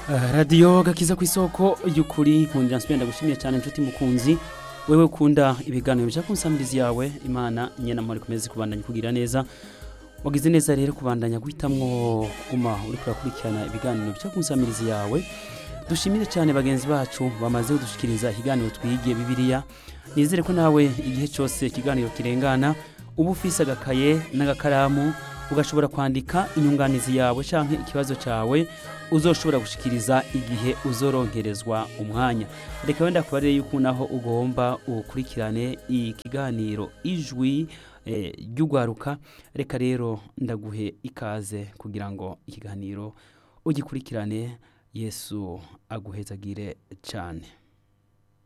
radiyo gakiza ku isoko y'ukuri nkundira nsubira ndagushimiye cyane inshuti mukunzi wewe ukunda ibiganiro bya kunsamirizi yawe imana nyina muri kumeze kubandanya kugira neza wagize neza rero kubandanya guhitamwo kuguma uri kurakurikirana ibiganiro bya kunsamirizi yawe dushimire cyane bagenzi bacu bamaze kudushikiriza ikiganiro twigiye bibiliya nizere ko nawe igihe cyose ikiganiro kirengana uba ufise agakaye n'agakaramu ugashobora kwandika inyunganizi yawe cyangwa ikibazo cyawe uzoshobora gushikiriza igihe uzoronkerezwa umwanya reka wenda kubarire yuko naho ugomba ukurikirane ikiganiro ijwi ry'ugwaruka reka rero ndaguhe ikaze kugira ngo ikiganiro ugikurikirane yesu aguhezagire cyane